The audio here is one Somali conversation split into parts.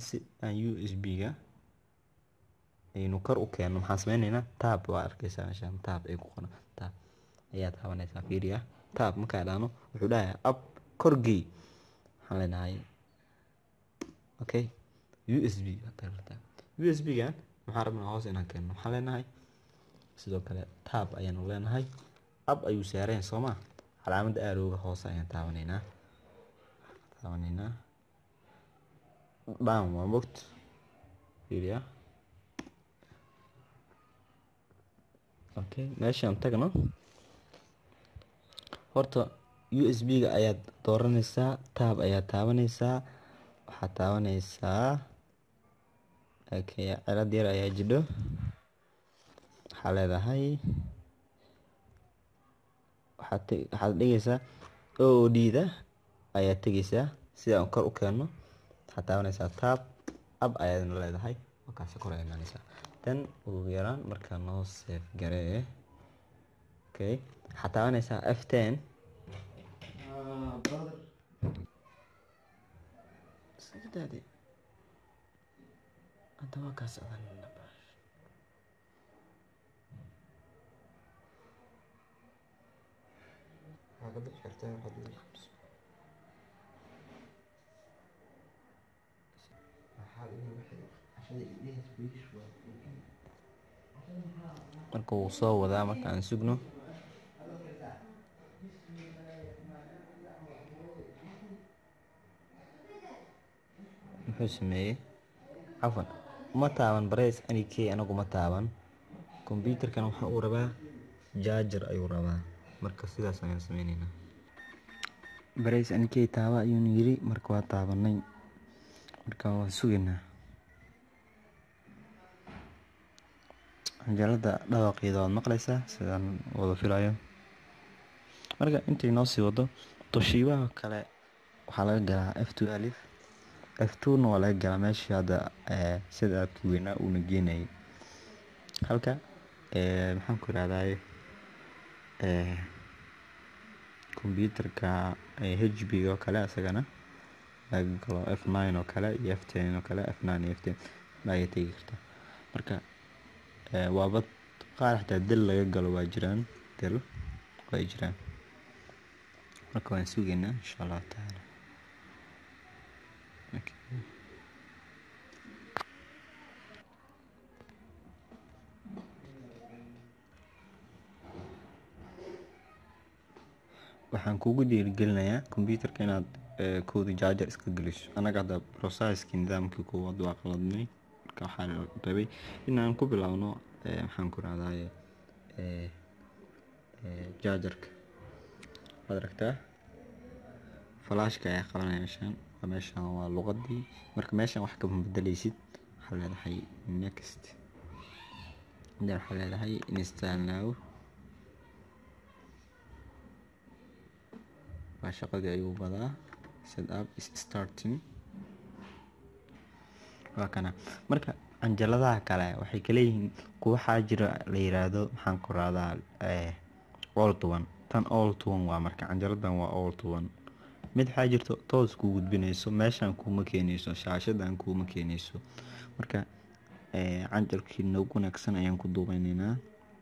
si aan u s b ga aynu kor u keenno maxaan sameyneynaa tab waa arkeysaa meeshaan tab ay ku qoran tab ayaa taabanaysaa fiiriya tab markaa dhahno wuxuu dhahayaa up korgey waxaan leenahay okay u s b u s b gan maxaan rabnaa hoos inaan keenno waxaan leenahay sidoo kale tab ayaanu leenahay up ayuu saareen soo ma calaamadda aarooga hoose ayaan taabanaynaa taabanaynaa down waa mogt fiiriya okay meeshaan tagno horta u s b ga ayaad dooranaysaa tab ayaad taabanaysaa waxaad taabanaysaa okay cilad yar ayaa jidho waxaa leedahay waxaad waxaad dhigaysaa o o d da ayaad tegaysaa sida aan kor u keenno waxaad taabanaysaa tab ab ayaadna leedahay markaasi kor ay imaanaysaa tan ugu yaraan markaa noo safe garee okay waxaad taabanaysaa f ten sadade hadda waa kaas adan marka wuu soo wadaa marka aan sugno muxuu sameeyey cafan uma taaban barays ani k anagu ma taaban kombyuutarkan waxa uu rabaa jaajar ayuu rabaa marka sidaas ayaan sameyneynaa barays ani k taaba ayuuna yiri marka waa taabanay marka waa sugaynaa canjalada dhawaqeeda waad maqlaysaa sidaan wada filayo marka intay noo sii wado toshiibaha kale waxaa laga galaa f two alif f two na waa laga galaa meeshii hadda sida aadka weynaa uuna geenayay halka maxaan ku irahdaye combyuutarka h b oo kale isagana laga galo f nine oo kale iyo f ten oo kale f nine iyo f ten laga tegi karta marka waaba qaar xataa del laga galo waa jiraan del way jiraan marka waan sugaynaa insha allahu tacaala waxaan kugu dhiirigelinayaa combyuutarka inaad kooda jaajar iska geliso annaga hadda processkii nidaamkii koowaad waa qaladnay marka waxaa rabay inaan ku bilaabno maxaan ku rahdaye jaajarka waad aragtaa falaashka ayaa qabanaya meeshaan meeshaan waa luqadii marka meeshaan wax kama bedeleysid waxaa leedahay next then waxaa leedahay install now waa shaqadii ayuu badaa set up is starting waa kana marka canjaladaha kale waxay kaleeyihiin kuwa waxaa jira la yiraahdo maxaan ku rahdaa all to one tan all to one waa marka canjaladan waa all to one mid waxaa jirto toos kuu gudbinayso meeshaan kuuma keenayso shaashadan kuuma keenayso marka canjalkii noogu wanaagsan ayaan ku duubeyneynaa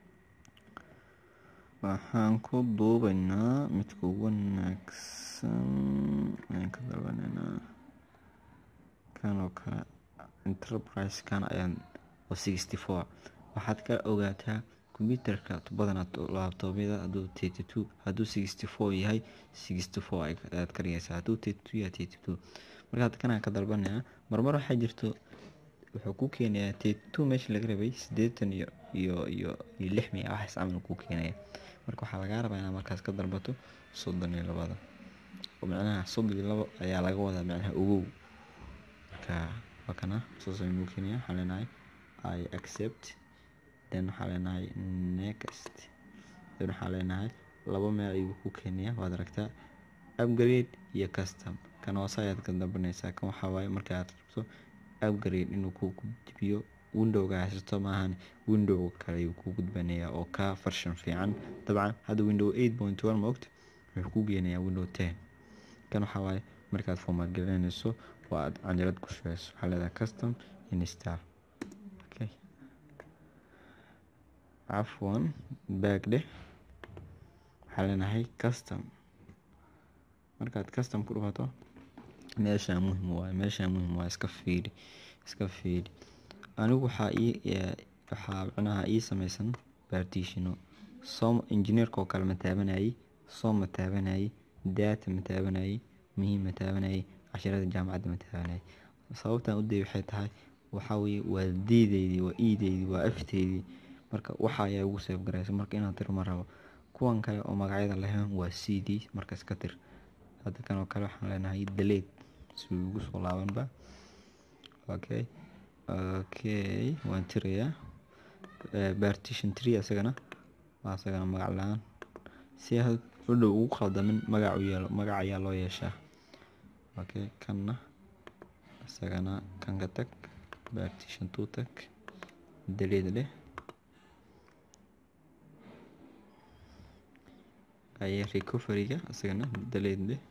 waxaan ku duubeynaa midka ugu wanaagsan ayaan ka dalbaneynaa kan oo kale enterprise kan ayaan oo sixty four waxaad ka ogaataa combyuutarka badanaa laabtoobyada hadduu thirty two hadduu sixty four yahay sixty four ayaad ka dhigaysaa hadduu thirty two yahay thirty two markaad kanaan ka dalbanayaa marmar waxaa jirto wuxuu ku keenayaa thirty two meesha laga rabay siddeetan iyo iyo iyo iyo lix miya waxaas camal kuu keenaya marka waxaa lagaa rabaa inaad markaas ka dalbato soddon iyo labada oo macnaha soddon iyo labo ayaa laga wadaa macnaha ogow marka waa kana saas ayuu nuu keenaya waxaan leenahay i accept then waxaa leenahay next then waxaa leenahay laba meel ayuu ku keenaya waad aragtaa upgrade iyo custom kan hoose ayaad ka dalbanaysaa kan waxaa waaye marka aad rabto upgrade inuu ku gudbiyo windowga haysato maahan window kale ayuu ku gudbanayaa oo ka farshan fiican dabcan hadda window eight point one maogta wuxuu ku geenayaa window ten kan waxaa waaye markaad format gelinayso waa aad canjalad ku shubeyso waxaa leedahay custom install okay cafwan back dheh waxaa leenahay custom markaad custom ku dhufato meeshaa muhim waaye meeshaa muhim waaye iska fiiri iska fiiri anigu waxaa ii waxaa micnaha ii sameysan partitiono som engineerka oo kale ma taabanayay som ma taabanayay data ma taabanayay muhiim ma taabanayay casharada jaamacadda ma taabanayay sababtan u dayay waxay tahay waxaa weeye waa diideydii waa iideydii waa afteydii marka waxa ayaa ugu seef garaysa marka inaad tir ma rabo kuwan kale oo magacyada lahayn waa c d marka iska tir hadda kan oo kale waxaan leenahay daleed si uu ugu soo laabanba okay okay waan tirayaa partition tree asagana waa asagana magac la-aan si had u dhow ugu qaldamin magac u yeelo magac ayaa loo yeeshaa okay kanna isagana kan ka tag partition two tag daleed leh aye recoveryga isagana daleed leh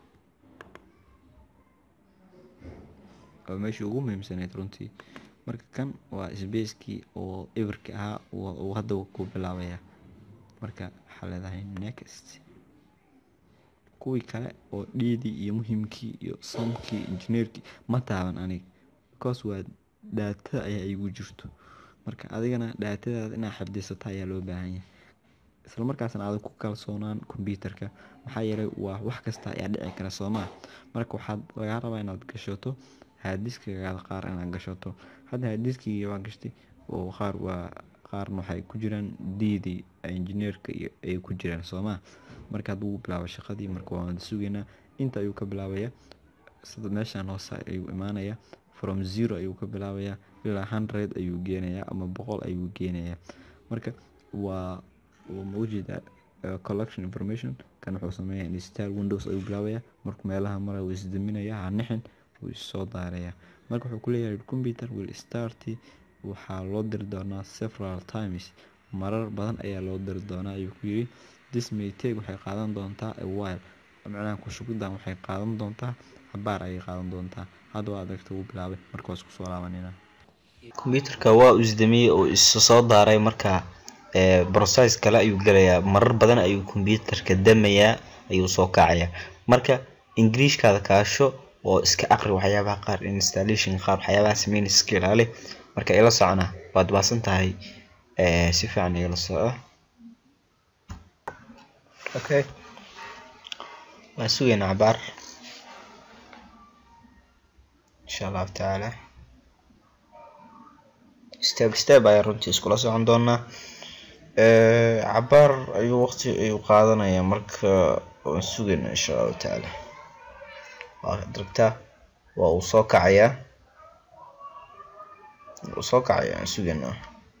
oo meeshii ugu muhiimsaneyd runtii marka kan waa sbacekii oo everki ahaa uu hadda ku bilaabaya marka waxaa leedahay next kuwii kale oo dhiidii iyo muhiimkii iyo somkii injineerkii ma taaban aniga because waa dhaatada ayaa igu jirto marka adigana dhaatadaada inaad xifdisata ayaa loo baahan yahay isla markaasna aadan ku kalsoonaan kombyuutarka maxaa yeelay waa wax kasta ayaa dhici kara soomaa marka waxaad lagaa rabaa inaad gashato haadiskagaada qaar inaad gashato hadda haadiskigii waa gashtay oo qaar waa qaarna waxay ku jiraan diidii injineerka ay ku jiraan soomaa marka hadduu bilaabo shaqadii marka waan sugaynaa inta ayuu ka bilaabaya sida meeshaan hoose ayuu imaanaya from zero ayuu ka bilaabaya ilaa hundred ayuu geenayaa ama boqol ayuu geenayaa marka waa maujeeda collection information kan wuxuu sameeya install windows ayuu bilaabaya markuu meelaha mara wuu isdaminaya hanixin wuu issoo daaraya marka wuxuu kuleeyahay computer will start waxaa loo diri doonaa several times marar badan ayaa loo diri doonaa ayuu ku yiri this may take waxay qaadan doontaa a while macnaha kushugidan waxay qaadan doontaa cabaar ayay qaadan doontaa hadda waa adagta uu bilaabay marka waa isku soo laabanina combyuutarka waa uu isdamiyey oo isu soo daaray marka process kale ayuu gelayaa marar badan ayuu combyuutarka damayaa ayuu soo kacayaa marka ingiriishkaada kaasho oo iska aqri waxyaabaha qaar installation qaar waxyaabaha sameynaysa iska ilaali marka ila socona waad baasan tahay si fiican igala soco okay waan sugaynaa cabaar insha allahu tacaala step step ayaa runtii iskula socon doonaa cabaar ayuu waqti ayuu qaadanayaa marka waan sugaynaa insha allahu tacaala waa daragtaa waa uu soo kacayaa uu soo kacayaa aan sugaynaa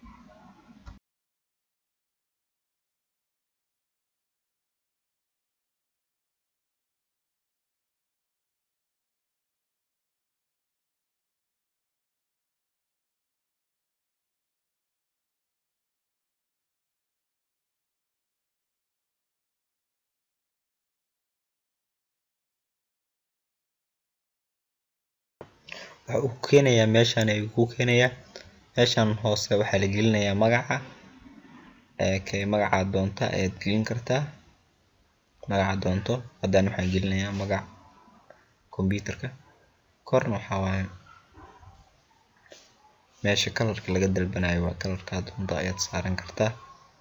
waxa uu ku keenayaa meeshaan ayuu ku keenayaa meeshaan hoose waxaa la gelinayaa magaca kay magaca doonta ayaad gelin kartaa magaca doonto haddana waxaan gelinayaa magac combyuutarka korna waxaa waaye meesha kalarka laga dalbanayo waa kalarka doonto ayaad saaran kartaa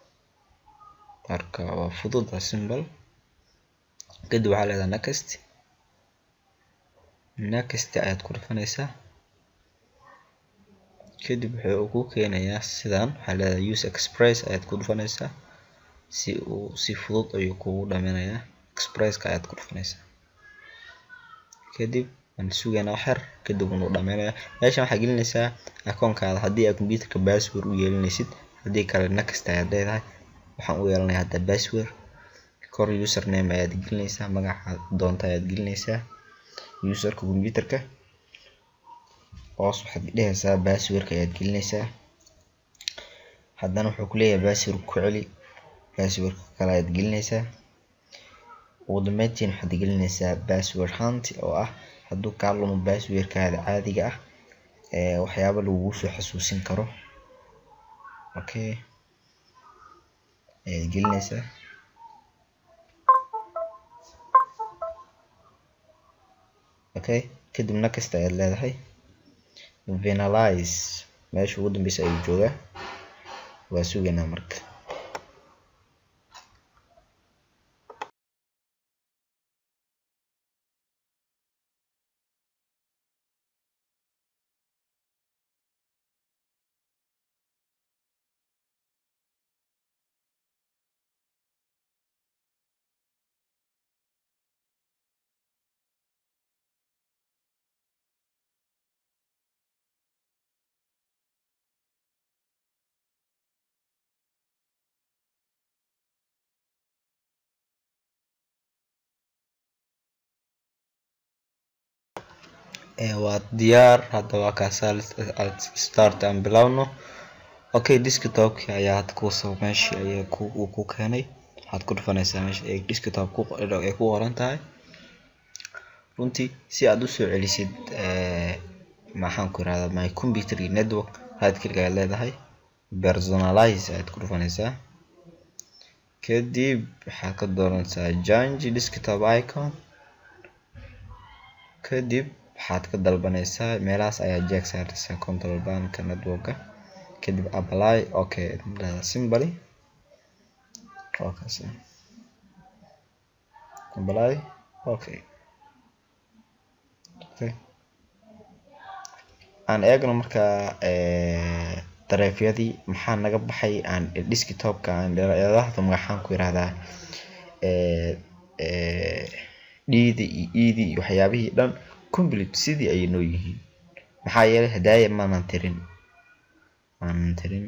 marka waa fudud waa simple kadib waxaa leedahay next next ayaad ku dhufanaysaa kadib wuxuu ku keenayaa sidan waxaa leedahay use express ayaad ku dhufanaysaa si uu si fudud ayuu kugu dhaminayaa expresska ayaad ku dhufanaysaa kadib waan sugaynaa waxyar kadib wuu dhameynaya meeshan waxaa gelinaysaa akoonkaada haddii aad computerka password u yeelinaysid haddii kale next ayaad leedahay waxaan u yeelanayaa hadda password kor username ayaad gelinaysaa magaca doonta ayaad gelinaysaa userka computerka hoos waxaad dhehaysaa passwordka ayaad gelinaysaa haddana wuxuu kuleeyahay password ku celi passwordka kale ayaad gelinaysaa ugu dambeyntiin waxaad gelinaysaa password hunt oo ah hadduu kaa lumo baasweerkaada caadiga ah ee waxyaaba lagugu soo xasuusin karo okay ayaad gelinaysaa okay kadib next ayaad leedahay venalize meesha ugu dambeysa ayuu joogaa waa sugaynaa marka waa diyaar hadda waa kaasaa start aan bilowno okay desktopki ayaa had kusoo meeshii ayaa uu ku keenay waxaad ku dhufanaysaa meesha ay desktop ay ku qoran tahay runtii si aad usoo celisid maxaan ku irahdaa my computer iyo network right click ayaad leedahay personalize ayaad ku dhufanaysaa kadib waxaad ka dooranaysaa change desktop icon kadib waxaad ka dalbanaysaa meelahaas ayaa jeeg saaraysaa control banka networka kadib apply okay simboly okay apply okay okay aan eegno markaa dareefyadii maxaa naga baxay aan desktopka aan dheeraadahda magaxaan ku yirahdaa dhiidi iyo iidi iyo waxyaabihii dhan complete sidii ayay noo yihiin maxaa yeelay hadaaya maanan tirin maanan tirin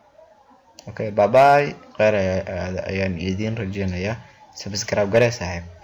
okay bye bye kheyr ayaan idiin rajeynayaa subscribe garee saaxiib